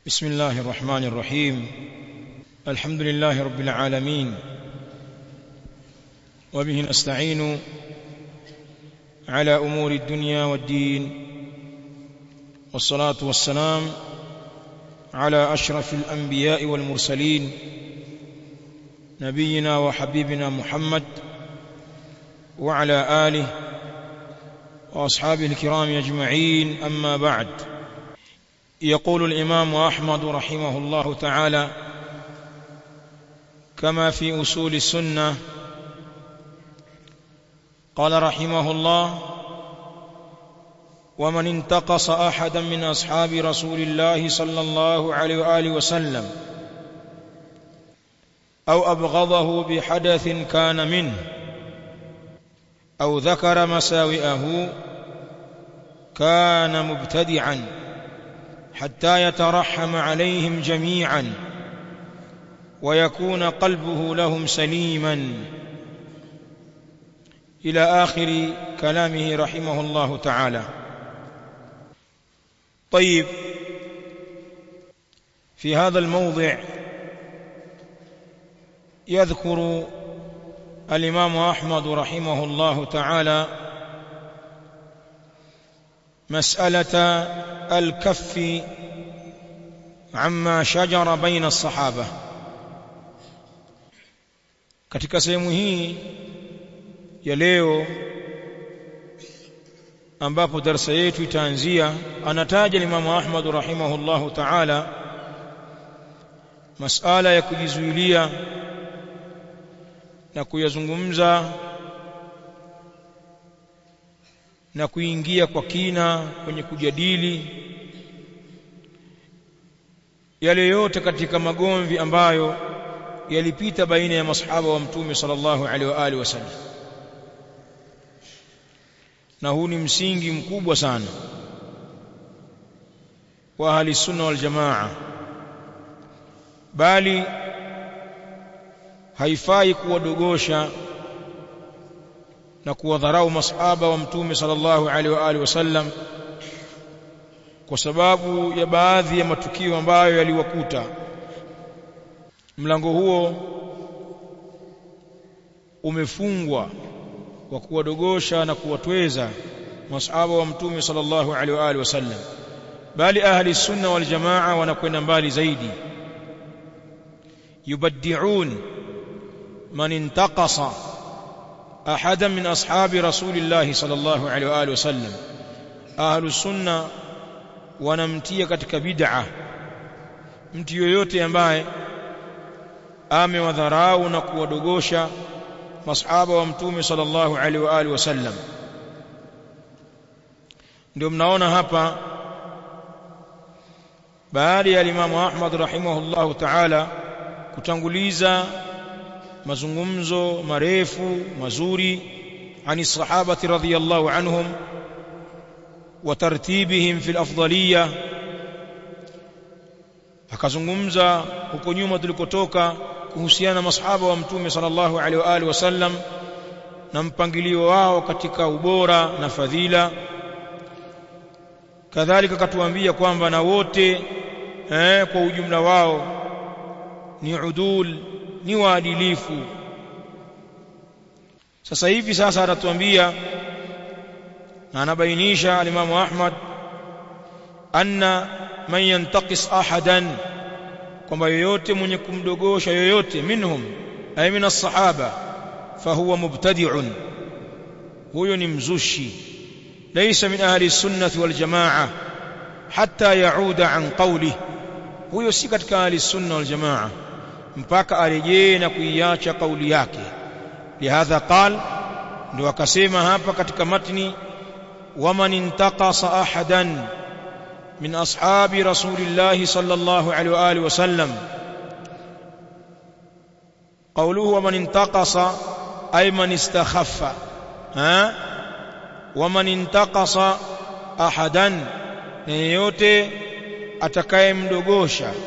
بسم الله الرحمن الرحيم الحمد لله رب العالمين وبه نستعين على امور الدنيا والدين والصلاه والسلام على اشرف الانبياء والمرسلين نبينا وحبيبنا محمد وعلى اله واصحابه الكرام اجمعين اما بعد يقول الامام احمد رحمه الله تعالى كما في اصول السنه قال رحمه الله ومن انتقص احدا من اصحاب رسول الله صلى الله عليه واله وسلم او ابغضه بحدث كان منه او ذكر مساوئه كان مبتدعا حتى يترحم عليهم جميعا ويكون قلبه لهم سليما الى اخر كلامه رحمه الله تعالى طيب في هذا الموضع يذكر الامام احمد رحمه الله تعالى مساله الكف عما شجر بين الصحابه katika sehemu hii ya leo ambapo darasa yetu itaanzia anataja Imam Ahmad rahimahullahu ta'ala masala ya kujizuilia na kuyazungumza na kuingia kwa kina kwenye kujadili yale yote katika magomvi ambayo yalipita baina ya masahaba wa mtume sallallahu alaihi wa alihi wasallam na huu ni msingi mkubwa sana wa ahli sunna wal jamaa bali haifai kuwadogosha na kuwadharau masahaba wa mtume sallallahu alaihi wa alihi wasallam kwa sababu ya baadhi ya matukio ambayo yaliwakuta mlango huo umefungwa wa kuwadogosha na kuwatweza masahaba wa mtume sallallahu alaihi wa alihi wasallam bali ahli sunna wal jamaa wanakwenda mbali zaidi yubaddi'un man intaqasa ahada min ashabi rasulillah sallallahu alaihi wa alihi wasallam ahli sunna wanamtia katika bid'a mtu yoyote ambaye amewadharau na kuwadogosha masahaba wa mtume sallallahu alaihi wa alihi wasallam ndio mnaona hapa baada ya Imam Ahmad rahimahullahu ta'ala kutanguliza mazungumzo marefu mazuri ani sahabati radhiyallahu anhum wa tartibihim fil afdaliyya akazungumza huko nyuma tulikotoka kuhusiana na masahaba wa mtume sallallahu alaihi wa alihi wasallam na mpangilio wao katika ubora na fadhila kadhalika katuambia kwamba na wote eh, kwa ujumla wao ni udul ni waadilifu sasa hivi sasa anatuambia na anabainisha alimamu Ahmad anna man yantaqis ahadan kwamba yoyote mwenye kumdogosha yoyote minhum ay min as-sahaba fahuwa mubtadi'un huyo ni mzushi laysa min ahli sunnati wal jamaa hatta yauda an qawli huyo si katika ahli sunna wal jamaa mpaka arejee na kuiacha kauli yake lihadha qal ndio akasema hapa katika matni waman intaqasa ahadan من أصحاب رسول الله صلى الله عليه وآله وسلم قوله ومن انتقص أي من استخف ها ومن انتقص أحدا yoyote atakayemdogosha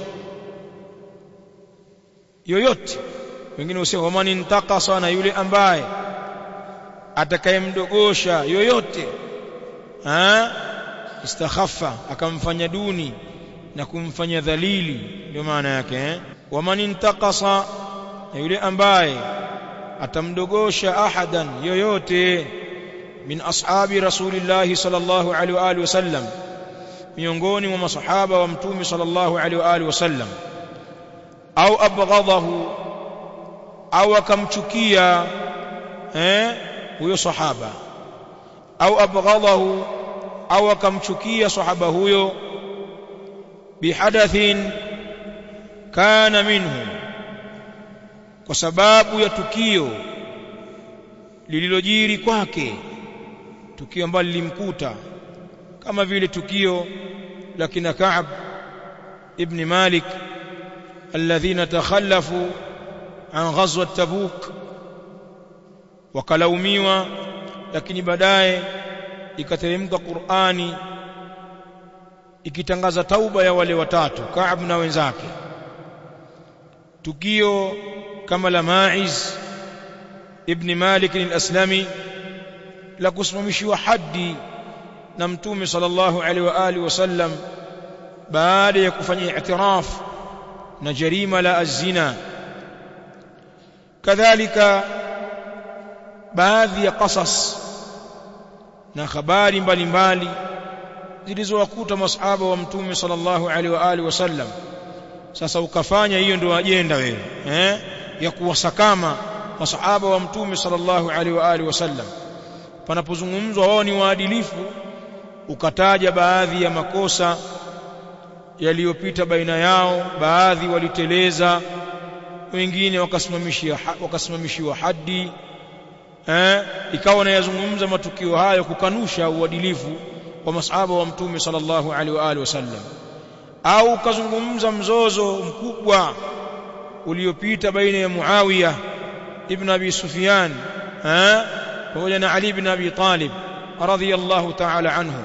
yoyote wengine husema waman intaqasa na yule ambaye atakayemdogosha yoyote ha istakhaffa akamfanya duni na kumfanya dhalili ndio maana yake eh waman intaqasa na yule ambaye atamdogosha ahadan yoyote min ashabi rasulillahi sallallahu alaihi wa alihi wasallam miongoni mwa masahaba wa mtume sallallahu alaihi wa alihi wasallam au abghadahu au akamchukia eh huyo sahaba au abghadahu au akamchukia sahaba huyo bihadathin kana minhu kwa sababu ya tukio lililojiri kwake tukio ambalo lilimkuta kama vile tukio la kina Ka'b ibn Malik alladhina takhallafu an ghazwat Tabuk wakalaumiwa lakini baadaye ikateremka Qur'ani ikitangaza tauba ya wale watatu Ka'b na wenzake tukio kama la Ma'iz ibn Malik al-Aslami la kusimamishiwa haddi na mtume sallallahu alaihi wa alihi wasallam baada ya kufanya i'tiraf na jarima la azina kadhalika baadhi ya qasas na habari mbalimbali zilizowakuta masahaba wa mtume sallallahu alaihi wa alihi wasallam sasa ukafanya hiyo ndio ajenda wewe eh ya kuwasakama masahaba wa mtume sallallahu alaihi wa alihi wasallam panapozungumzwa wao ni waadilifu ukataja baadhi ya makosa yaliyopita baina yao baadhi waliteleza wengine wakasimamishia wakasimamishiwa haddi eh ikawa wanayazungumza matukio hayo kukanusha uadilifu wa masahaba wa mtume sallallahu alaihi wa alihi wasallam au ukazungumza mzozo mkubwa uliopita baina ya Muawiya ibn Abi Sufyan eh pamoja na Ali ibn Abi Talib radhiyallahu ta'ala anhu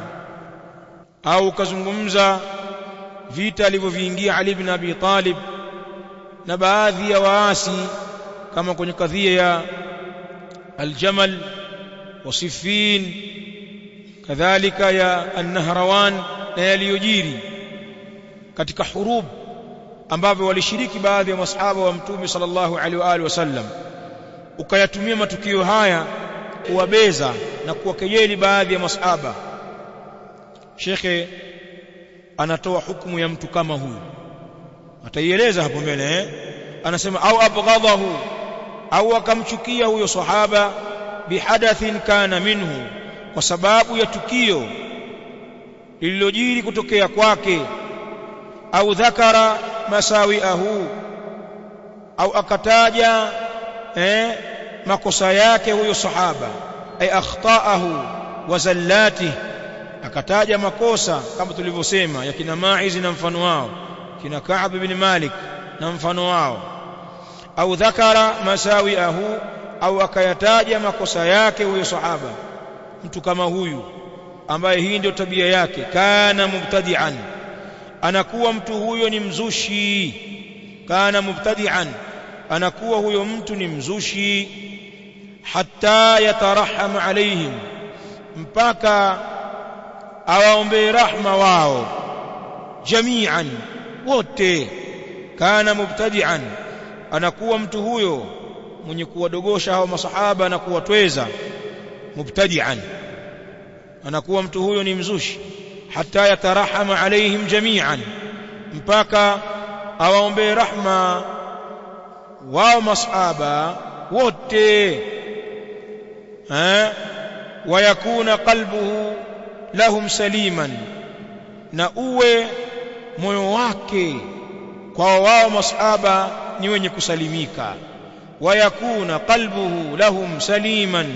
au ukazungumza vita alivyoviingia Ali ibn Abi Talib na baadhi ya waasi kama kwenye kadhia ya Al-Jamal wa Siffin kadhalika ya An-Nahrawan na yaliyojiri katika hurub ambavyo walishiriki baadhi ya masahaba wa mtume sallallahu alaihi wa alihi wasallam ukayatumia matukio haya kuwabeza na kuwakejeli baadhi ya masahaba shekhe anatoa hukumu ya mtu kama huyu ataieleza hapo mbele eh anasema au abghadahu au akamchukia huyo sahaba bihadathin kana minhu kwa sababu ya tukio lililojiri kutokea kwake au dhakara masawiahu au akataja eh makosa yake huyo sahaba ay akhtaahu wa zallatihi akataja makosa kama tulivyosema ya kina Maiz na mfano wao kina Ka'b ibn Malik na mfano wao au dhakara masawiahu au akayataja makosa yake huyo sahaba mtu kama huyu ambaye hii ndio tabia yake kana mubtadi'an anakuwa mtu huyo ni mzushi kana mubtadi'an anakuwa huyo mtu ni mzushi hatta yataraham alaihim mpaka awaombee rahma wao jami'an wote kana mubtadi'an anakuwa mtu huyo mwenye kuwadogosha hao masahaba na kuwatweza mubtadi'an anakuwa mtu huyo ni mzushi hatta yatarahama alaihim jami'an mpaka awaombee rahma wao masahaba wote eh wayakuna qalbuhu lahum saliman na uwe moyo wake kwa wao masahaba ni wenye kusalimika wayakuna qalbuhu lahum saliman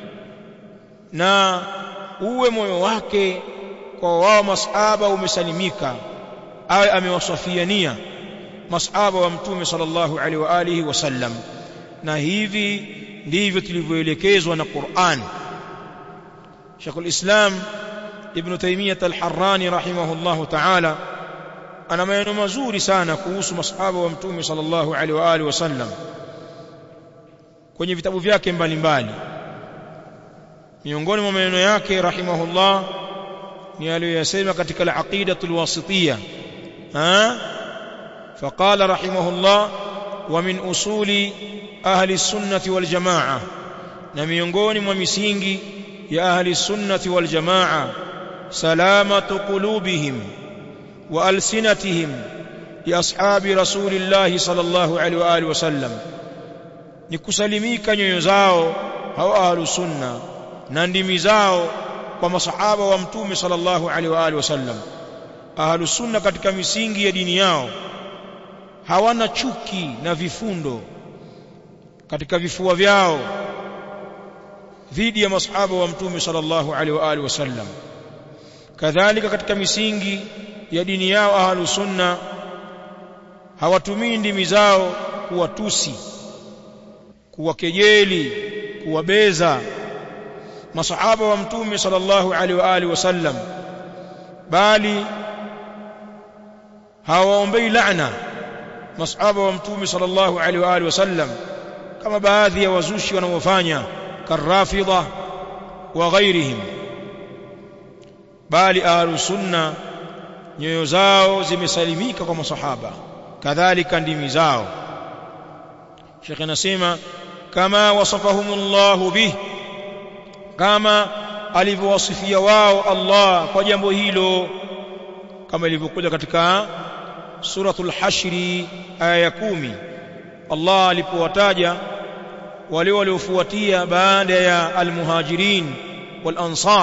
na uwe moyo wake kwa wao masahaba umesalimika awe amewasafiania masahaba wa mtume sallallahu alaihi wa alihi wasallam na hivi ndivyo tulivyoelekezwa na Qur'an Sheikhul Islam Ibn Taymiyyah Al-Harrani rahimahullahu ta'ala ana maneno mazuri sana kuhusu masahaba wa mtume sallallahu alaihi wa alihi wasallam kwenye vitabu vyake mbalimbali miongoni mwa maneno yake rahimahullah ni aliyoyasema katika al-aqidatul wasitiyya ha فقال رحمه الله ومن أصول أهل السنة والجماعة نميونغوني ومسينجي يا أهل السنة والجماعة سلامة قلوبهم وألسنتهم لأصحاب رسول الله صلى الله عليه وآله وسلم nikusalimika nyoyo zao hao ahlu sunna na ndimi zao kwa masahaba wa mtume sallallahu alaihi wa alihi wasallam ahlu sunna katika misingi ya dini yao hawana chuki na vifundo katika vifua vyao dhidi ya masahaba wa mtume sallallahu alaihi wa alihi wasallam kadhalika katika misingi ya dini yao ahlu sunna hawatumii ndimi zao kuwatusi kuwakejeli kuwabeza masahaba wa mtume sallallahu alaihi wa alihi wasallam bali hawaombei laana masahaba wa mtume sallallahu alaihi wa alihi wasallam kama baadhi ya wazushi wanaofanya karrafidha wa ghairihim bali ahlu sunna nyoyo zao zimesalimika kwa masahaba kadhalika ndimi zao Sheikh anasema kama wasafahumullahu bih kama alivyowasifia wao Allah kwa jambo hilo kama ilivyokuja katika suratul hashri aya ya kumi Allah alipowataja wale waliofuatia baada ya almuhajirin wal ansar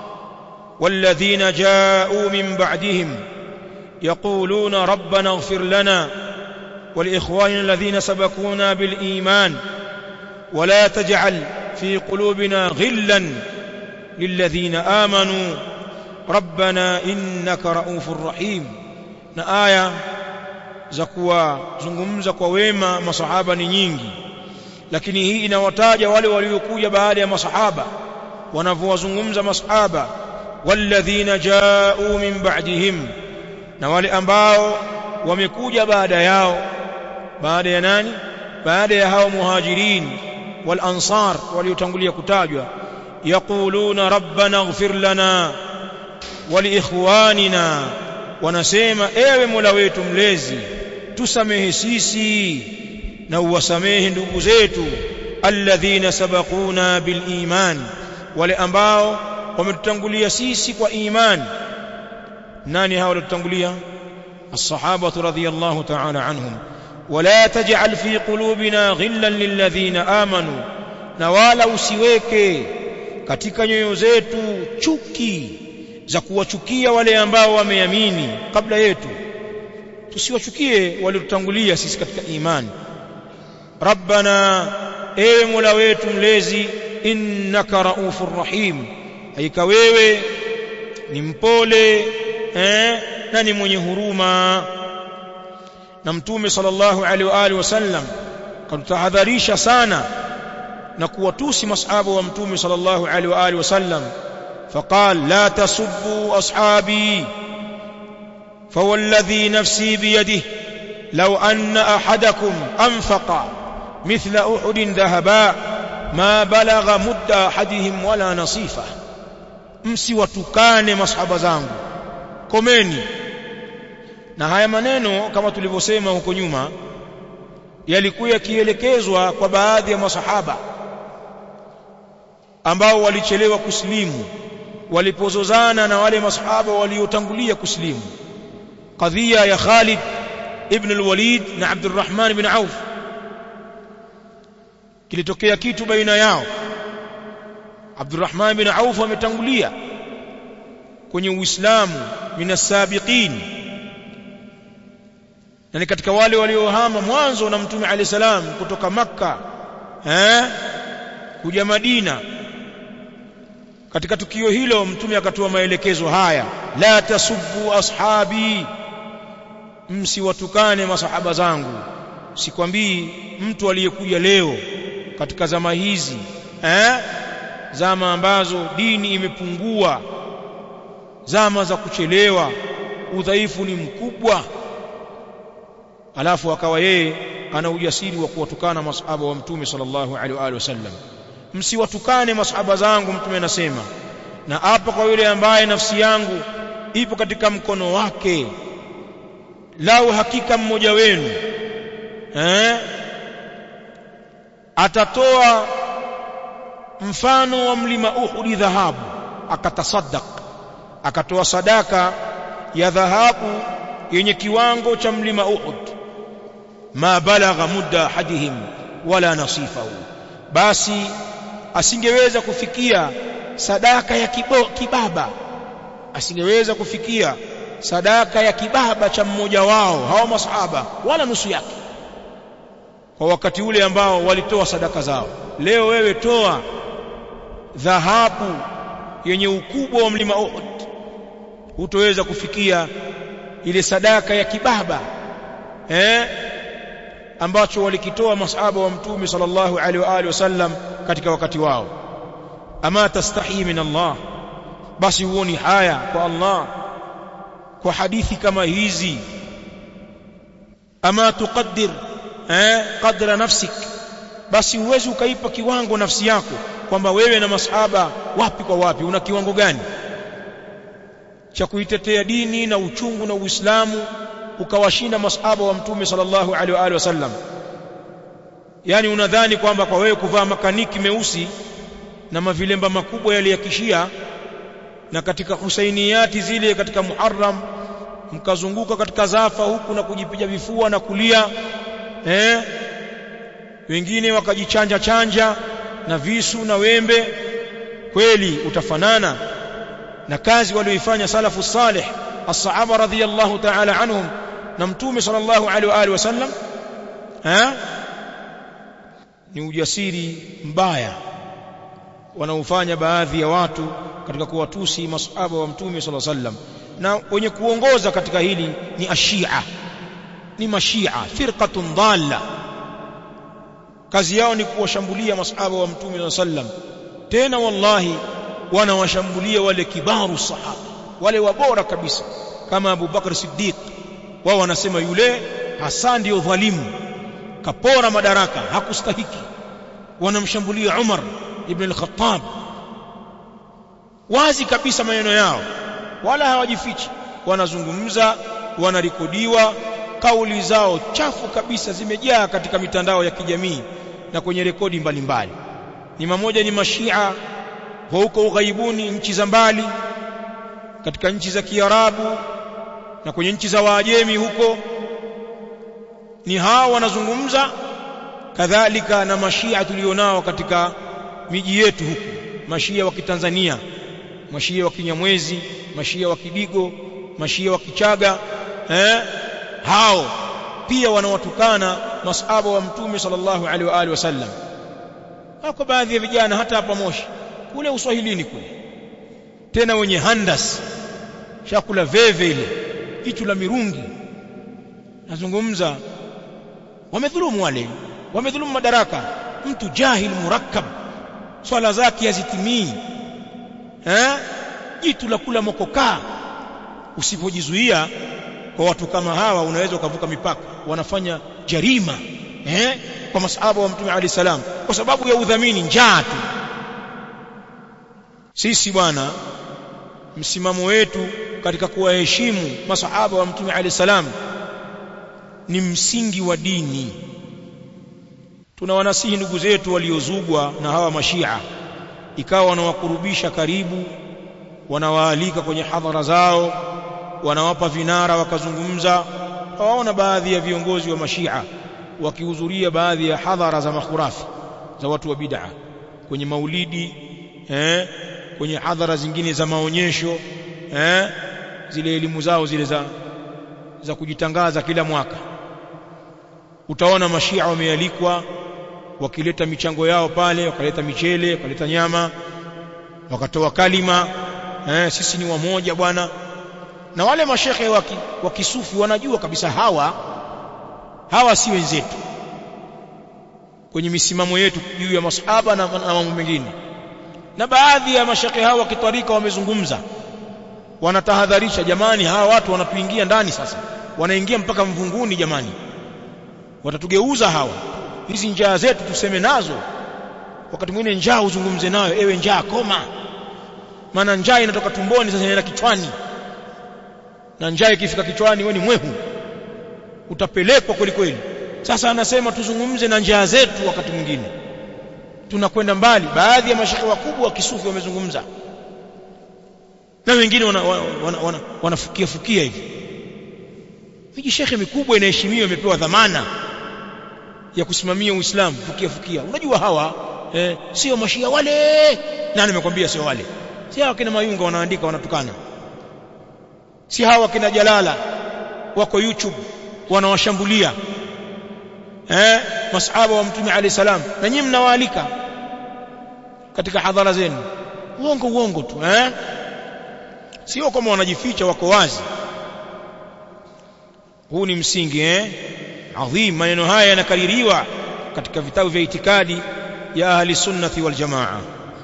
والذين جاءوا من بعدهم يقولون ربنا اغفر لنا ولإخواننا الذين سبقونا بالإيمان ولا تجعل في قلوبنا غلا للذين آمنوا ربنا إنك رؤوف رحيم na aya za kuwazungumza kwa wema masahaba ni nyingi lakini hii inawataja wale waliokuja baada ya masahaba wanavyowazungumza masahaba walladhina jaa'u min ba'dihim na wale ambao wamekuja baada yao baada ya nani baada ya hao muhajirin wal ansar waliotangulia kutajwa yaquluna rabbana ighfir lana wa li ikhwanina wanasema ewe Mola wetu mlezi tusamehe sisi na uwasamehe ndugu zetu alladhina sabaquna bil iman wale ambao wametutangulia sisi kwa imani nani hao waliotutangulia الصحابة رضي الله تعالى عنهم ولا تجعل في قلوبنا غلا للذين آمنوا نوالا usiweke katika nyoyo zetu chuki za kuwachukia wale ambao wameamini kabla yetu tusiwachukie waliotutangulia sisi katika imani rabbana ewe mola wetu mlezi innaka raufur rahim haika wewe ni mpole eh, na ni mwenye huruma na mtume sallallahu alaihi wa alihi wasallam katutahadharisha sana na kuwatusi masahaba wa mtume sallallahu alaihi wa alihi wasallam فقال لا تسبوا أصحابي فوالذي نفسي بيده لو أن أحدكم أنفق مثل أحد ذهبا ما بلغ مد أحدهم ولا نصيفه msiwatukane masahaba zangu komeni na haya maneno kama tulivyosema huko nyuma yalikuwa yakielekezwa kwa baadhi ya masahaba ambao walichelewa kusilimu walipozozana na wale masahaba waliotangulia kusilimu kadhia ya Khalid ibn al-Walid na Abdurrahman ibn Auf kilitokea kitu baina yao Abdurrahman ibn Auf ametangulia kwenye Uislamu minasabiqin na ni katika wale waliohama mwanzo na Mtume Ali salam kutoka Makka eh kuja Madina katika tukio hilo mtume akatoa maelekezo haya la tasubbu ashabi msiwatukane masahaba zangu sikwambii mtu aliyekuja leo katika zama hizi eh zama ambazo dini imepungua zama za kuchelewa udhaifu ni mkubwa alafu akawa yeye ana ujasiri wa kuwatukana masahaba wa mtume sallallahu alaihi wa alihi wasallam msiwatukane masahaba zangu mtume anasema na hapa kwa yule ambaye nafsi yangu ipo katika mkono wake lau hakika mmoja wenu eh atatoa mfano wa mlima Uhud dhahabu akatasaddaq akatoa sadaka ya dhahabu yenye kiwango cha mlima Uhud ma balagha mudda ahadihim wala nasifahu basi asingeweza kufikia sadaka ya kibo, kibaba asingeweza kufikia sadaka ya kibaba cha mmoja wao hao masahaba wala nusu yake kwa wakati ule ambao walitoa sadaka zao leo wewe toa dhahabu yenye ukubwa wa mlima Uhud hutoweza kufikia ile sadaka ya kibaba eh ambacho walikitoa masahaba wa mtume sallallahu alaihi wa alihi wasallam katika wakati wao ama tastahi min Allah basi huoni haya kwa Allah kwa hadithi kama hizi ama tuqaddir eh qadra nafsik basi uwezi ukaipa kiwango nafsi yako kwamba wewe na masahaba wapi kwa wapi una kiwango gani cha kuitetea dini na uchungu na Uislamu ukawashinda masahaba wa mtume sallallahu alaihi wa alihi wasallam yani unadhani kwamba kwa wewe kuvaa makaniki meusi na mavilemba makubwa yale ya kishia na katika husainiyati zile katika Muharram mkazunguka katika zafa huku na kujipiga vifua na kulia eh wengine wakajichanja chanja na visu na wembe kweli utafanana na kazi walioifanya salafu salih as-sahaba radhiyallahu ta'ala anhum na mtume sallallahu alaihi wa alihi wasallam eh ni ujasiri mbaya wanaofanya baadhi ya watu katika kuwatusi masahaba wa mtume sallallahu alaihi wasallam na wenye kuongoza katika hili ni ashia ni mashia firqatun dhalla kazi yao ni kuwashambulia masahaba wa mtume sallallahu alaihi wasallam tena wallahi wanawashambulia wale kibaru sahaba wale wabora kabisa kama Abu Bakar Siddiq wao wanasema yule hasa ndio dhalimu kapora madaraka hakustahiki wanamshambulia Umar ibn al-Khattab wazi kabisa maneno yao wala hawajifichi wanazungumza wanarekodiwa kauli zao chafu kabisa zimejaa katika mitandao ya kijamii na kwenye rekodi mbalimbali ni mamoja ni mashia wa huko ughaibuni nchi za mbali katika nchi za Kiarabu na kwenye nchi za Waajemi huko ni hao wanazungumza kadhalika na mashia tulionao katika miji yetu huku mashia wa Kitanzania mashia wa Kinyamwezi mashia wa Kidigo mashia wa Kichaga eh hao pia wanawatukana masahaba wa mtume sallallahu alaihi wa alihi wasallam hako baadhi ya vijana hata hapa Moshi kule uswahilini kule tena wenye handas chakula veve ile kitu la mirungi nazungumza wamedhulumu wale wamedhulumu madaraka mtu jahil murakkab swala zake hazitimii eh jitu la kula mokokaa usipojizuia kwa watu kama hawa unaweza ukavuka mipaka wanafanya jarima eh kwa masahaba wa mtume ali salam kwa sababu ya udhamini njaa tu sisi bwana msimamo wetu katika kuwaheshimu masahaba wa mtume ali salam ni msingi wa dini tunawanasihi ndugu zetu waliozugwa na hawa mashia ikawa wanawakurubisha karibu wanawaalika kwenye hadhara zao wanawapa vinara wakazungumza waona baadhi ya viongozi wa mashia wakihudhuria baadhi ya hadhara za makhurafi za watu wa bid'a kwenye maulidi eh, kwenye hadhara zingine za maonyesho eh, zile elimu zao zile za za kujitangaza kila mwaka utaona mashia wamealikwa wakileta michango yao pale wakaleta michele wakaleta nyama wakatoa kalima eh, sisi ni wamoja bwana na wale mashehe waki, wa kisufi wanajua kabisa hawa hawa si wenzetu kwenye misimamo yetu juu ya masahaba na, na mambo mengine na baadhi ya mashehe hawa kitarika wamezungumza wanatahadharisha jamani hawa watu wanatuingia ndani sasa wanaingia mpaka mvunguni jamani watatugeuza hawa hizi njaa zetu tuseme nazo wakati mwingine njaa uzungumze nayo ewe njaa koma maana njaa inatoka tumboni sasa inaenda kichwani na njaa ikifika kichwani wewe ni mwehu utapelekwa kweli kweli sasa anasema tuzungumze na njia zetu wakati mwingine tunakwenda mbali baadhi ya mashehe wakubwa wa kisufi wamezungumza na wengine wanafukia wana, wana, wana fukia hivi miji shekhe mikubwa inaheshimiwa imepewa dhamana ya kusimamia Uislamu fukia fukia unajua hawa eh, sio mashia wale nani amekwambia sio wale si hawa kina mayunga wanaandika wanatukana si hawa kina jalala wako youtube wanawashambulia eh masahaba wa mtume alayhi salam na nyinyi mnawaalika katika hadhara zenu uongo uongo tu eh sio kama wanajificha wako wazi huu ni msingi eh adhim maneno haya yanakaririwa katika vitabu vya itikadi ya ahli sunnati wal jamaa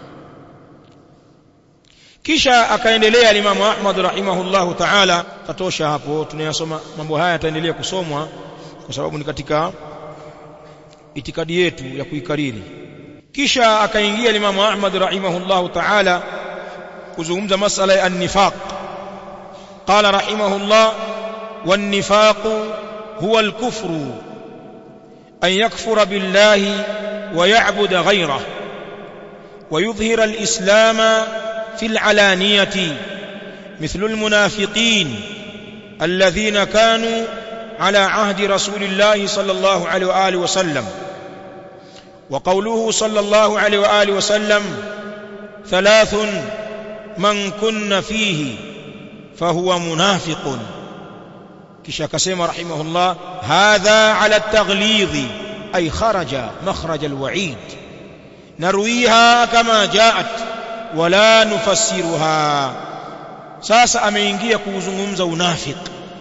kisha akaendelea alimamu Ahmad rahimahullahu ta'ala tatosha hapo tunayasoma mambo haya yataendelea kusomwa kwa sababu ni katika itikadi yetu ya kuikariri kisha akaingia alimamu Ahmad rahimahullahu ta'ala kuzungumza masala ya an-nifaq qala rahimahullah wan-nifaq huwa al-kufr an yakfura billahi wa ya'budu ghayrahu ويظهر الإسلام في العلانية مثل المنافقين الذين كانوا على عهد رسول الله صلى الله عليه وآله وسلم وقوله صلى الله عليه وآله وسلم ثلاث من كن فيه فهو منافق كشا كسيما رحمه الله هذا على التغليظ أي خرج مخرج الوعيد نرويها كما جاءت wala nufassiruha sasa ameingia kuuzungumza unafik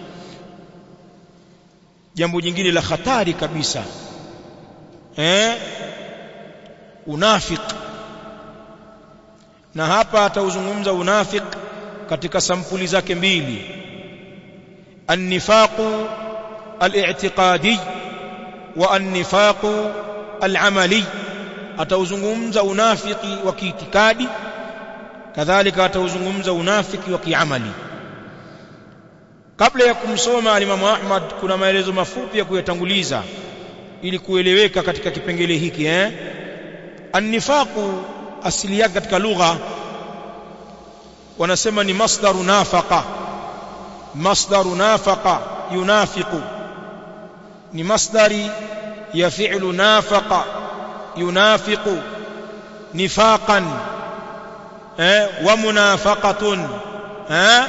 jambo jingine la hatari kabisa eh unafik na hapa atauzungumza unafik katika sampuli zake mbili النفاق الاعتقادي والنفاق العملي atauzungumza unafiki wa kiitikadi kadhalika atauzungumza unafiki wa kiamali kabla ya kumsoma alimamu Ahmad kuna maelezo mafupi ya kuyatanguliza ili kueleweka katika kipengele hiki eh annifaqu asili yake katika lugha wanasema ni masdaru nafaqa masdaru nafaqa yunafiqu ni masdari ya fi'lu nafaqa yunafiqu nifaqan eh wa munafaqatun eh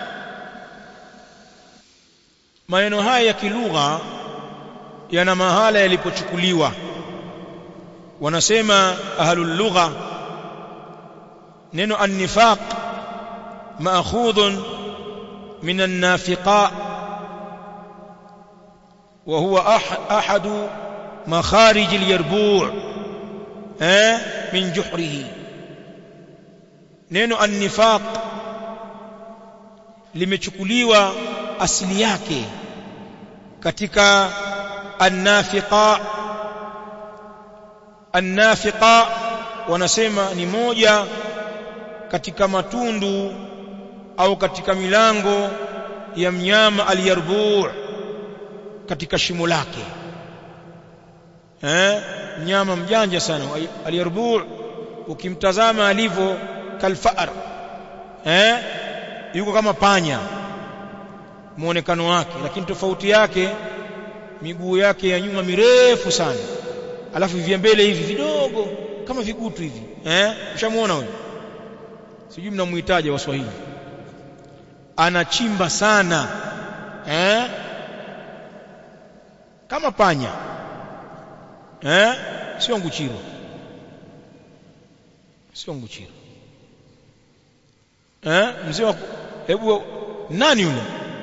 maneno haya ya kilugha yana mahala yalipochukuliwa wanasema ahlul lugha neno an-nifaq ma'khudhun min an-nafiqa wa huwa ahadu makharij al-yarbu' eh min juhrihi neno an-nifaq limechukuliwa asili yake katika an-nafiqa an-nafiqa wanasema ni moja katika matundu au katika milango ya mnyama al-yarbu' katika shimo lake eh mnyama mjanja sana al-yarbu' ukimtazama alivyo kalfar eh yuko kama panya muonekano wake lakini tofauti yake miguu yake ya nyuma mirefu sana alafu vya mbele hivi vidogo kama vigutu hivi eh ushamuona huyo sijui mnamuhitaji waswahili anachimba sana eh kama panya eh sio nguchiro sio nguchiro eh mzee wa hebu nani yule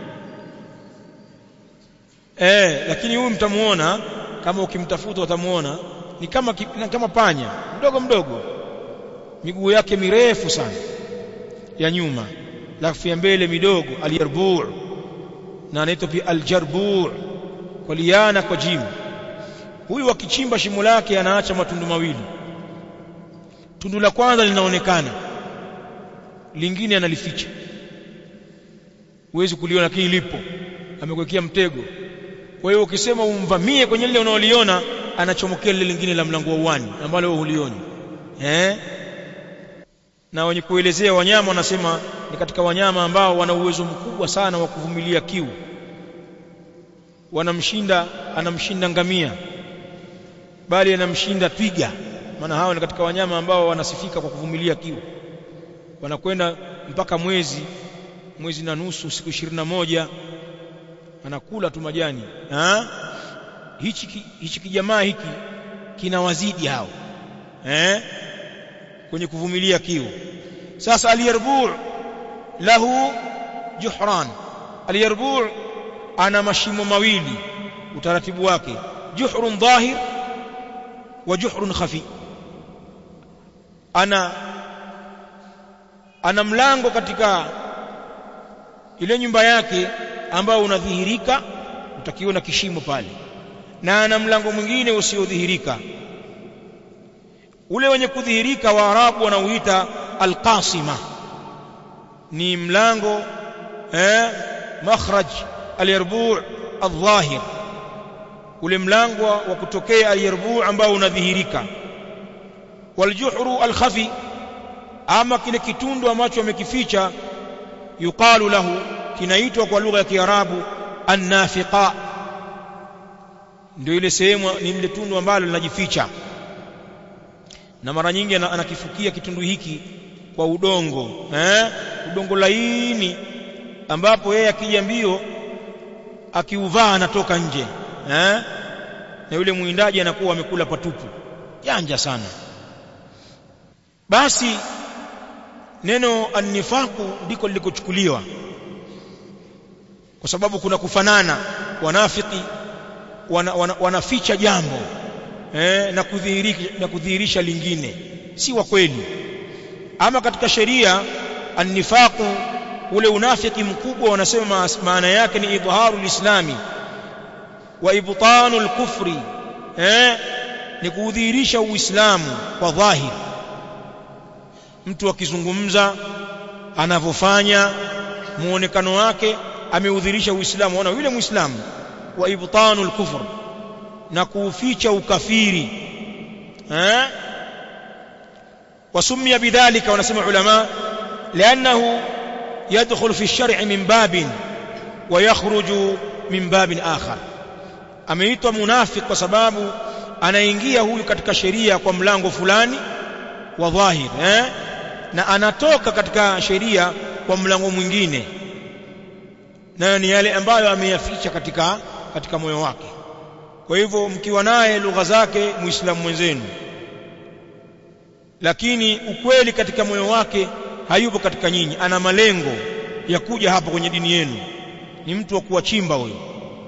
eh lakini huyu mtamuona kama ukimtafuta utamuona ni kama kama panya mdogo mdogo miguu yake mirefu sana ya nyuma alafu ya mbele midogo aljarbu' na anaitwa pia aljarbu' kwa liana kwa jimu huyu akichimba shimo lake anaacha matundu mawili tundu la kwanza linaonekana lingine analificha huwezi kuliona lakini lipo amekuwekea mtego kwa hiyo ukisema umvamie kwenye lile unaoliona anachomokea lile lingine la mlango wa uwani ambalo wewe hulioni eh na wenye kuelezea wanyama wanasema ni katika wanyama ambao wana uwezo mkubwa sana wa kuvumilia kiu wanamshinda anamshinda ngamia bali anamshinda twiga maana hawa ni katika wanyama ambao wanasifika kwa kuvumilia kiu wanakwenda mpaka mwezi mwezi na nusu siku ishirini na moja anakula tu majani ha? hichi hichi kijamaa hiki kinawazidi hao eh kwenye kuvumilia kiu sasa aliyarbu' lahu juhran aliyarbu' ana mashimo mawili utaratibu wake juhrun dhahir wa juhrun khafi ana ana mlango katika ile nyumba yake ambao unadhihirika utakiona kishimo pale na ana mlango mwingine usiodhihirika ule wenye kudhihirika waarabu wanauita alqasima ni mlango eh makhraj alyarbu' adh-dhahir ule mlango wa kutokea alyarbu' ambao unadhihirika waljuhru alkhafi ama kile kitundu ambacho amekificha yuqalu lahu kinaitwa kwa lugha ya kiarabu annafiqa ndio ile sehemu ni ile tundu ambalo linajificha na mara nyingi anakifukia kitundu hiki kwa udongo eh udongo laini ambapo yeye akija mbio akiuvaa anatoka nje eh na yule mwindaji anakuwa amekula patupu janja sana basi neno annifaku ndiko lilikochukuliwa kwa sababu kuna kufanana wanafiki wana, wana, wanaficha jambo eh, na kudhihirisha na kudhihirisha lingine si wa kweli ama katika sheria annifaqu ule unafiki mkubwa wanasema maana yake ni idharu lislami wa ibtanu alkufri eh ni kudhihirisha uislamu kwa dhahiri mtu akizungumza anavyofanya muonekano wake ameudhirisha uislamu ona yule muislamu wa ibtanu alkufr na kuuficha ukafiri eh wasumia bidhalika wanasema ulama lianahu يدخل في الشرع من باب ويخرج من باب آخر ameitwa munafik kwa sababu anaingia huyu katika sheria kwa mlango fulani wa dhahir eh? na anatoka katika sheria kwa mlango mwingine nayo ni yale ambayo ameyaficha katika katika moyo wake kwa hivyo mkiwa naye lugha zake muislamu mwenzenu lakini ukweli katika moyo wake hayupo katika nyinyi ana malengo ya kuja hapa kwenye dini yenu ni mtu wa kuwachimba huyo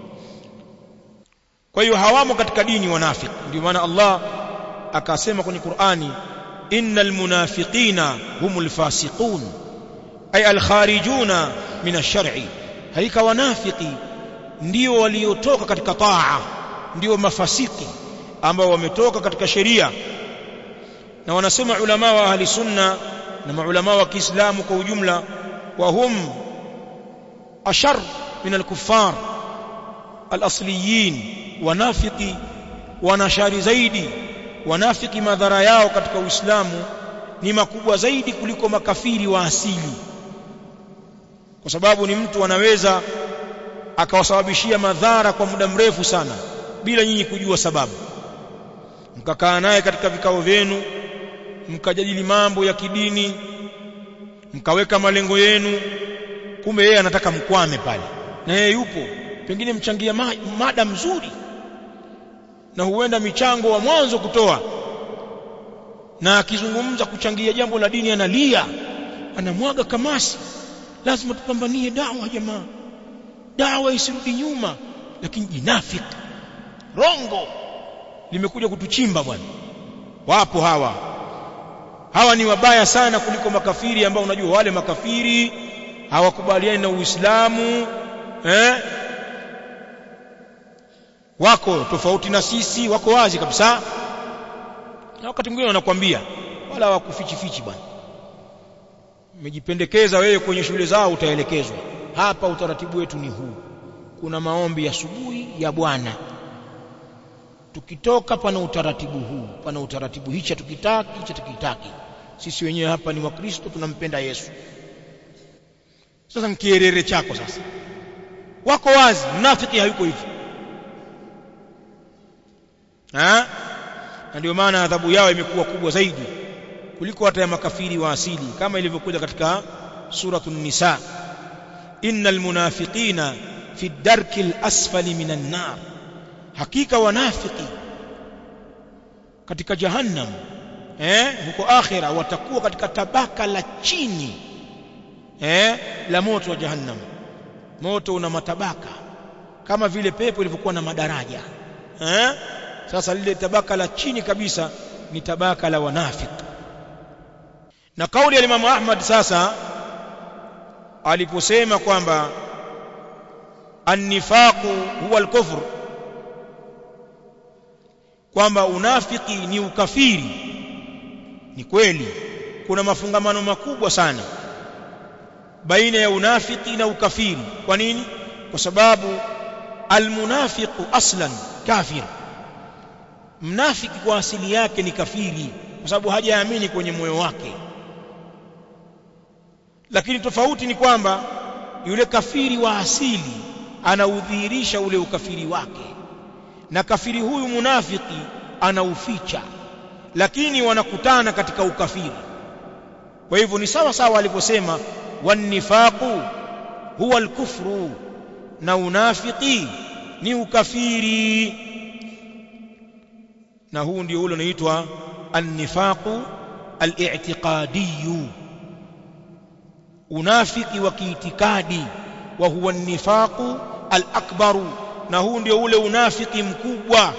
kwa hiyo hawamo katika dini wanafiki ndio maana Allah akasema kwenye Qur'ani innal munafiqina humul fasiqun ay al kharijuna min ash-shar'i haika wanafiki ndio waliotoka katika taa ndio mafasiki ambao wametoka katika sheria na wanasema ulama wa ahli sunna na maulama wa Kiislamu kwa ujumla wa hum ashar min al-kuffar al-asliyin wanafiki wanashari zaidi wanafiki madhara yao katika Uislamu ni makubwa zaidi kuliko makafiri wa asili kwa sababu ni mtu anaweza akawasababishia madhara kwa muda mrefu sana bila nyinyi kujua sababu mkakaa naye katika vikao vyenu mkajadili mambo ya kidini mkaweka malengo yenu kumbe yeye anataka mkwame pale na yeye yupo pengine mchangia ma, mada mzuri na huenda michango wa mwanzo kutoa na akizungumza kuchangia jambo la dini analia anamwaga kamasi lazima tupambanie dawa jamaa dawa isirudi nyuma lakini jinafiki rongo limekuja kutuchimba bwana wapo hawa hawa ni wabaya sana kuliko makafiri ambao unajua wale makafiri hawakubaliani na Uislamu eh wako tofauti na sisi wako wazi kabisa na wakati mwingine wanakwambia wala hawakufichi fichi bwana umejipendekeza wewe kwenye shule zao utaelekezwa hapa utaratibu wetu ni huu kuna maombi ya asubuhi ya bwana tukitoka pana utaratibu huu pana utaratibu hicha tukitaki hicha tukitaki sisi wenyewe hapa ni wakristo tunampenda Yesu sasa nkierere chako sasa wako wazi mnafiki hayuko hivyo ha na ndio maana adhabu yao imekuwa kubwa zaidi kuliko hata ya makafiri wa asili kama ilivyokuja katika suratul nisa innal munafiqina fi darki al-asfali minan nar hakika wanafiki katika jahannam eh huko akhira watakuwa katika tabaka la chini eh la moto wa jahannam moto una matabaka kama vile pepo ilivyokuwa na madaraja eh sasa lile tabaka la chini kabisa ni tabaka la wanafiki na kauli ya Imam Ahmad sasa aliposema kwamba annifaqu huwa al-kufr kwamba unafiki ni ukafiri ni kweli kuna mafungamano makubwa sana baina ya unafiki na ukafiri kwa nini kwa sababu almunafiqu aslan kafir mnafiki kwa asili yake ni kafiri kwa sababu hajaamini kwenye moyo wake lakini tofauti ni kwamba yule kafiri wa asili anaudhihirisha ule ukafiri wake na kafiri huyu munafiki anauficha lakini wanakutana katika ukafiri kwa hivyo ni sawa sawa alivyosema wanifaqu huwa alkufru na unafiki ni ukafiri na huu ndio ule unaitwa annifaqu al-i'tiqadiyyu unafiki wa kiitikadi wa huwa nifaqu al-akbaru na huu ndio ule unafiki mkubwa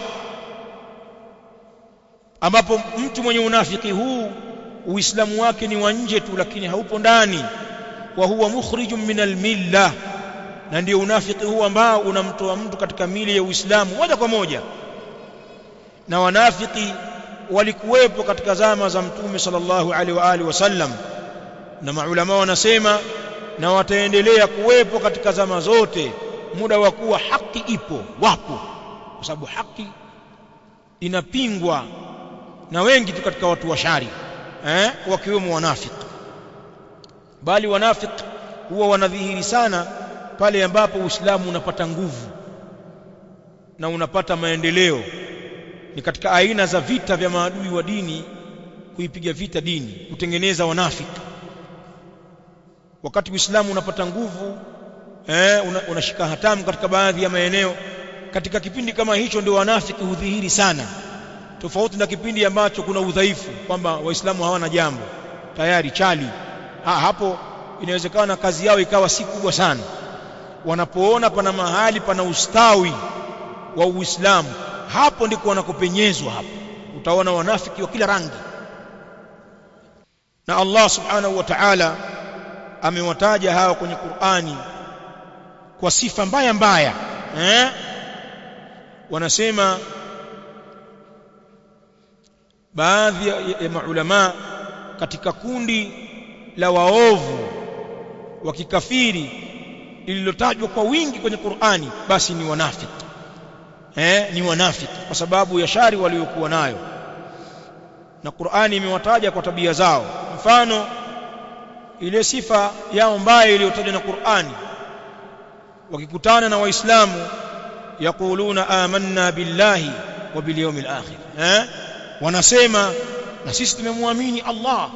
ambapo mtu mwenye unafiki huu uislamu wake ni wa nje tu lakini haupo ndani wa huwa mukhrijun min al-milla na ndio unafiki huu ambao unamtoa mtu katika mili ya Uislamu moja kwa moja na wanafiki walikuwepo katika zama za mtume sallallahu alaihi wa alihi wasallam na maulama wanasema na wataendelea kuwepo katika zama zote muda wa kuwa haki ipo wapo kwa sababu haki inapingwa na wengi tu katika watu wa shari eh wakiwemo wanafiki bali wanafiki huwa wanadhihiri sana pale ambapo Uislamu unapata nguvu na unapata maendeleo ni katika aina za vita vya maadui wa dini kuipiga vita dini kutengeneza wanafiki wakati Uislamu unapata nguvu eh unashika una hatamu katika baadhi ya maeneo katika kipindi kama hicho ndio wanafiki hudhihiri sana tofauti na kipindi ambacho kuna udhaifu kwamba waislamu hawana jambo tayari chali ha, hapo inawezekana kazi yao ikawa si kubwa sana wanapoona pana mahali pana ustawi wa Uislamu hapo ndiko wanakopenyezwa hapo utaona wanafiki wa kila rangi na Allah subhanahu wa ta'ala amewataja hawa kwenye Qur'ani kwa sifa mbaya mbaya eh wanasema baadhi ya, ya maulama katika kundi la waovu wa kikafiri lililotajwa kwa wingi kwenye Qur'ani basi ni wanafiki eh ni wanafiki kwa sababu ya shari waliokuwa nayo na Qur'ani imewataja kwa tabia zao mfano ile sifa yao mbaya iliyotajwa na Qur'ani wakikutana na waislamu yaquluna amanna billahi wa bil yawmil akhir eh wanasema na sisi tumemwamini Allah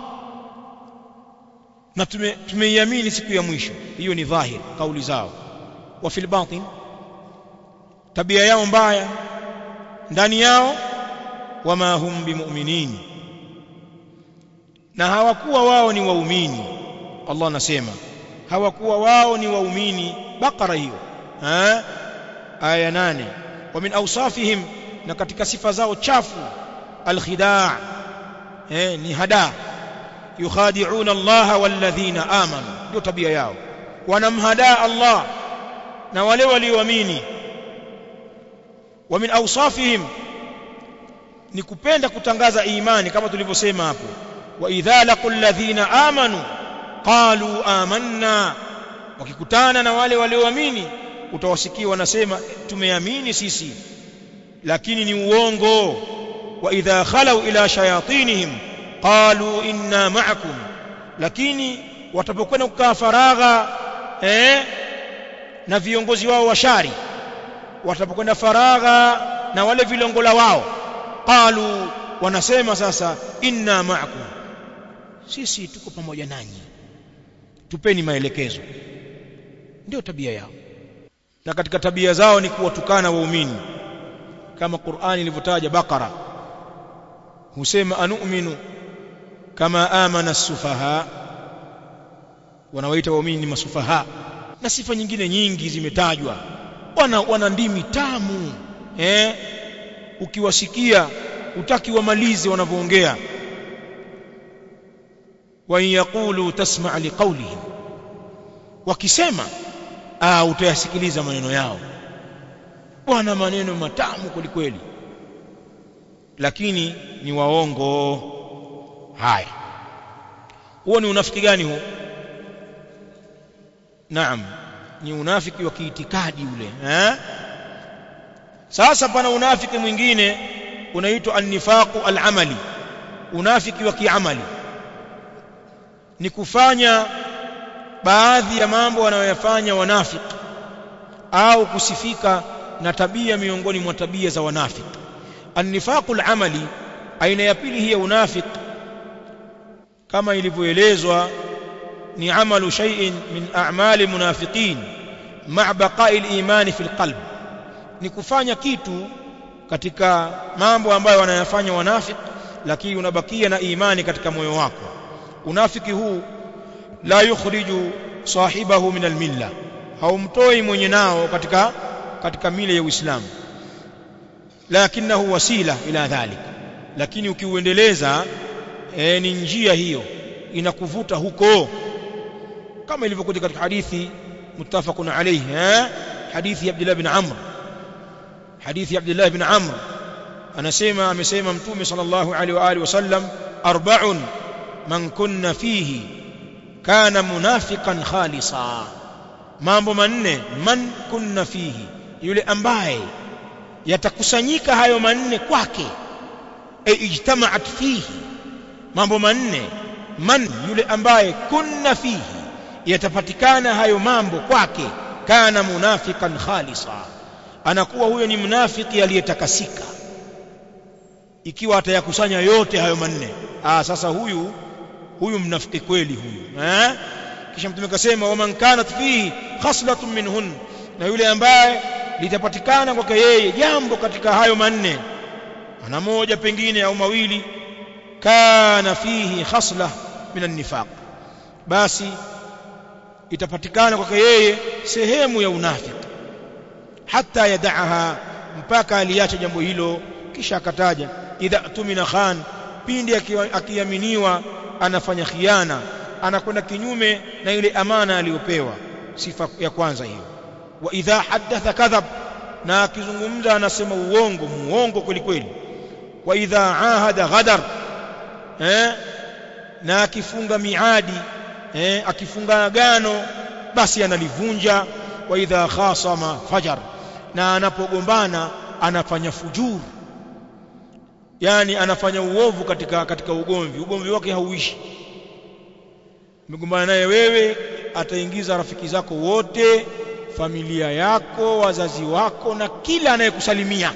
na tumeiamini siku ya mwisho hiyo ni dhahir kauli zao wa fil batin tabia yao mbaya ndani yao wama hum bimu'minin na hawakuwa wao ni waumini Allah anasema hawakuwa wao ni waumini bakara hiyo eh aya 8 wa min awsafihim na katika sifa zao chafu alkhidaa eh ni hada yukhadi'una Allah walladhina amanu ndio tabia yao wanamhadaa Allah na wale walioamini wa min awsafihim ni kupenda kutangaza imani kama tulivyosema hapo wa idha laqul ladhina amanu qalu amanna wakikutana na wale walioamini utawasikia wanasema tumeamini sisi lakini ni uongo wa idha khalau ila shayatinihim qalu inna ma'akum lakini watapokwenda kukaa faragha eh, na viongozi wao wa shari watapokwenda faragha na wale vilongola wao qalu wanasema sasa inna ma'akum sisi tuko pamoja nanyi tupeni maelekezo ndio tabia yao na katika tabia zao ni kuwatukana waumini kama Qur'ani ilivyotaja Bakara husema anu'minu kama amana as-sufaha wanawaita waumini ni masufaha na sifa nyingine nyingi zimetajwa wana, wana ndimi tamu eh ukiwasikia utaki wamalize wanavyoongea wa yaqulu tasma' liqawlihim wakisema ah utayasikiliza maneno yao bwana maneno matamu kwelikweli lakini ni waongo haya huo ni unafiki gani huo naam ni unafiki wa kiitikadi ule eh sasa pana unafiki mwingine unaitwa an-nifaqu al-amali unafiki wa kiamali ni kufanya baadhi ya mambo wanayoyafanya wanafiki au kusifika na tabia miongoni mwa tabia za wanafiki an-nifaqu al-amali aina ya pili hiya unafiki kama ilivyoelezwa ni amalu shay'in min a'mali munafiqin ma'a baqa'i al-iman fi al-qalb ni kufanya kitu katika mambo ambayo wanayafanya wanafiki lakini unabakia na imani katika moyo wako unafiki huu la yukhriju sahibahu min al-milla haumtoi mwenye nao katika katika mila ya Uislamu lakinahu wasila ila dhalik lakini ukiuendeleza e, ni njia hiyo inakuvuta huko kama ilivyokuja katika hadithi muttafaqun alayhi eh hadithi ya Abdullah bin Amr hadithi ya Abdullah bin Amr anasema amesema mtume sallallahu alaihi wa alihi wasallam arba'un man kunna fihi kana munafiqan khalisa mambo manne man kunna fihi yule ambaye yatakusanyika hayo manne kwake e ijtama'at fihi mambo manne man yule ambaye kunna fihi yatapatikana hayo mambo kwake kana munafikan khalisa anakuwa huyo ni mnafiki aliyetakasika ikiwa atayakusanya yote hayo manne ah sasa huyu huyu mnafiki kweli huyu eh kisha mtume akasema waman kanat fihi khaslatun minhun na yule ambaye litapatikana kwake yeye jambo katika hayo manne ana moja pengine au mawili kana fihi khasla min an-nifaq basi itapatikana kwake yeye sehemu ya unafiki hata yadaaha mpaka aliacha jambo hilo kisha akataja idha tumina khan pindi akiaminiwa anafanya khiana anakwenda kinyume na ile amana aliyopewa sifa ya kwanza hiyo wa idha hadatha kadhab na akizungumza anasema uongo muongo kweli kweli wa idha ahada ghadar eh na akifunga miadi eh akifunga agano basi analivunja wa idha khasama fajar na anapogombana anafanya fujur yani anafanya uovu katika katika ugomvi ugomvi wake hauishi umegombana naye wewe ataingiza rafiki zako wote familia yako wazazi wako na kila anayekusalimia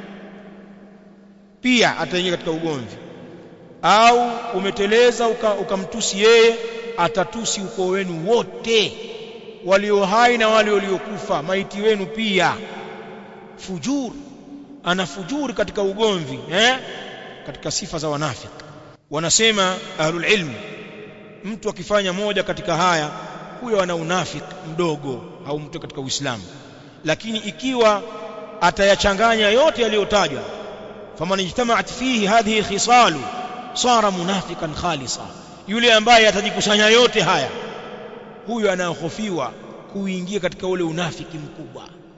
pia ataingia katika ugomvi au umeteleza ukamtusi uka yeye atatusi ukoo wenu wote walio hai na wale waliokufa maiti wenu pia fujur ana fujuri katika ugomvi eh katika sifa za wanafiki wanasema ahlul ilm mtu akifanya moja katika haya huyo ana unafiki mdogo au mtu katika Uislamu lakini ikiwa atayachanganya yote yaliyotajwa faman ijtama'at fihi hadhihi khisalu sara munafikan khalisa yule ambaye atajikusanya yote haya huyo anahofiwa kuingia katika ule unafiki mkubwa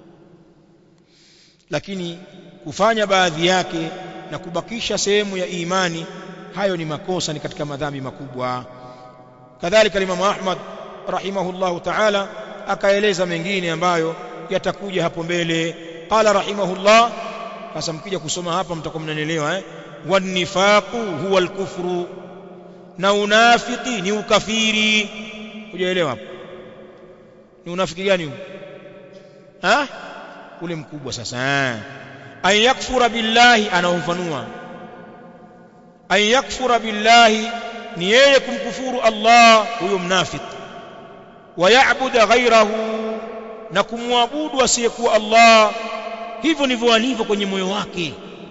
lakini kufanya baadhi yake na kubakisha sehemu ya imani hayo ni makosa ni katika madhambi makubwa kadhalika Imam Ahmad rahimahullahu ta'ala akaeleza mengine ambayo yatakuja hapo mbele qala rahimahullah sasa mkija kusoma hapa mtakuwa mnanielewa eh wanifaqu huwa alkufru na unafiki ni ukafiri hujaelewa hapo ni unafiki gani huu ha ule mkubwa sasa an yakfura billahi anaofanua an yakfura billahi ni yeye kumkufuru Allah huyo mnafiki wayabuda ghairahu na kumwabudu asiyekuwa Allah hivyo ndivyo alivyo kwenye moyo wake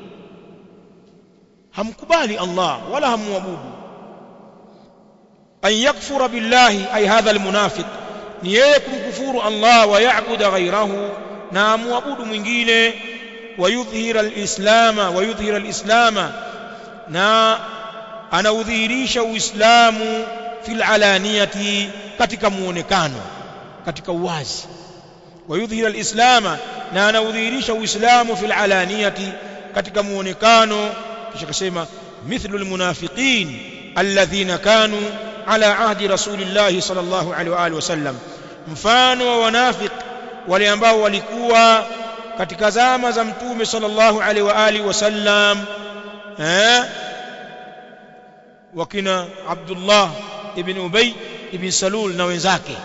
hamkubali Allah wala hamwabudu an yakfura billahi ay hadha almunafiq ni yeye kumkufuru Allah wa yaabuda ghairahu na amwabudu mwingine wayudhhira alislama wayudhhira alislama na anaudhihirisha uislamu fil alaniyati katika muonekano katika uwazi wayudhhira alislama na anaudhihirisha uislamu fil alaniyati katika muonekano kisha kasema mithlu almunafiqin alladhina kanu ala ahdi rasulillahi sallallahu alaihi wa alihi wasallam mfano wa wanafiq wale ambao walikuwa katika zama za mtume sallallahu alaihi wa alihi wasallam eh wakina Abdullah ibn Ubay ibn Salul na wenzake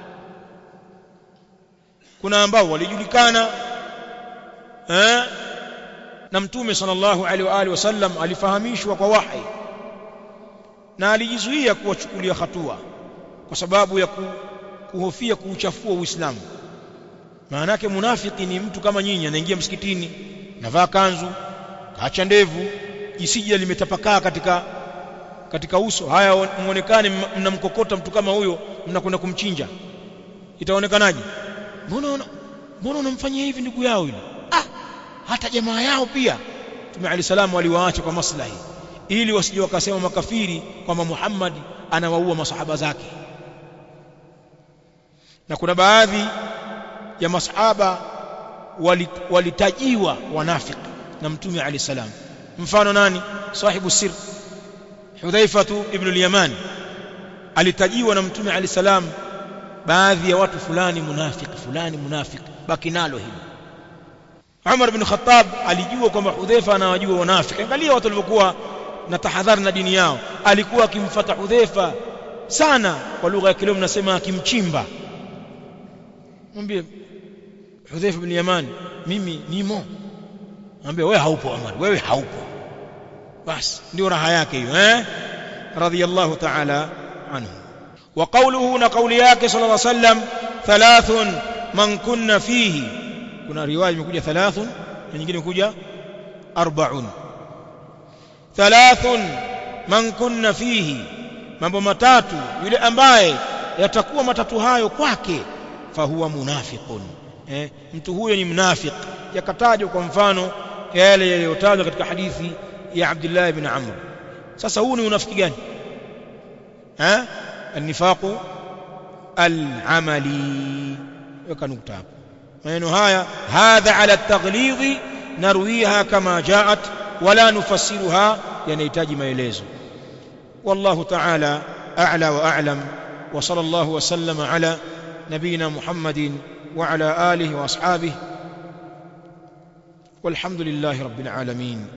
kuna ambao walijulikana eh na mtume sallallahu alaihi wa alihi wasallam alifahamishwa kwa wahi na alijizuia kuwachukulia hatua kwa sababu ya ku, kuhofia kuuchafua Uislamu maana yake munafiki ni mtu kama nyinyi anaingia msikitini navaa kanzu kaacha ndevu jisija limetapakaa katika katika uso haya muonekane mnamkokota mtu kama huyo mnakwenda kumchinja itaonekanaje mbona mbona unamfanyia hivi ndugu yao yule ah hata jamaa yao pia Mtume Ali salamu waliwaacha kwa maslahi ili wasije wakasema makafiri kwamba Muhammad anawaua masahaba zake na kuna baadhi ya masahaba walitajiwa wanafiki na Mtume Ali salam mfano nani sahibu sir Hudhaifatu ibn al-Yaman alitajiwa na Mtume Ali salam baadhi ya watu fulani munafiki fulani munafiki baki nalo hilo Umar bin Khattab alijua kwamba Hudhaifa anawajua wanafiki angalia watu walivyokuwa na tahadhari na dini yao alikuwa akimfuata Hudhaifa sana kwa lugha ya kileo mnasema akimchimba mwambie Hudhaifa bin Yaman mimi nimo mwambie wewe haupo Umar wewe haupo basi ndio raha yake hiyo eh radiyallahu ta'ala anhu wa qawluhu na qawli yake sallallahu alayhi wasallam thalathun man kunna fihi kuna riwaya imekuja thalathun na nyingine imekuja arbaun thalathun man kunna fihi mambo matatu yule ambaye yatakuwa matatu hayo kwake fahuwa munafiqun eh, mtu huyo ni mnafiq yakatajwa kwa mfano yale yaliyotajwa katika hadithi ya Abdullah ibn Amr sasa huu ni unafiki gani eh النفاق العملي weka nukta hapo maneno haya hadha ala at-taghlidh narwiha kama jaat wala nufassiruha yanahitaji maelezo wallahu ta'ala a'la wa a'lam wa sallallahu wa sallama ala nabina muhammadin wa ala alihi wa ashabihi والحمد لله رب العالمين